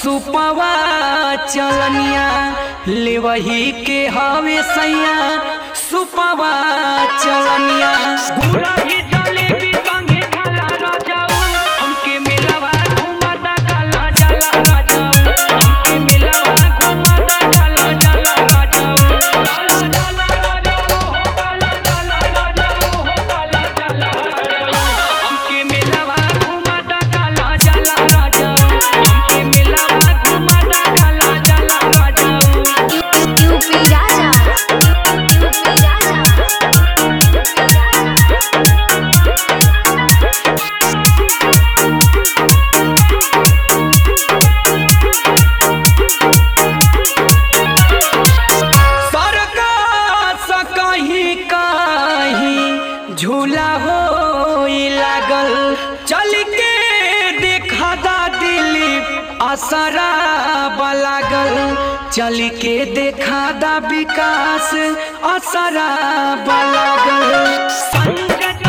सुपवा चलनिया ले वही के हवे सैया सुपवा चलनिया गुलाबी जलेबी संगे खाला राजाऊ हमके मिलवा घुमाता काला जाला राजाऊ हमके मिलवा घुमाता काला जाला राजाऊ काला जाला राजाऊ हो काला जाला राजाऊ हो काला जाला राजाऊ हमके मिलवा घुमाता काला जाला राजाऊ हमके मिलवा घुमाता काला जाला राजाऊ यूपी राजा यूपी राजा सरकार सा कहीं कहीं झूला हो लागल चल के देखा दा दिलीप असरा लागल चल के देखा दा विकास असरा लागल संगत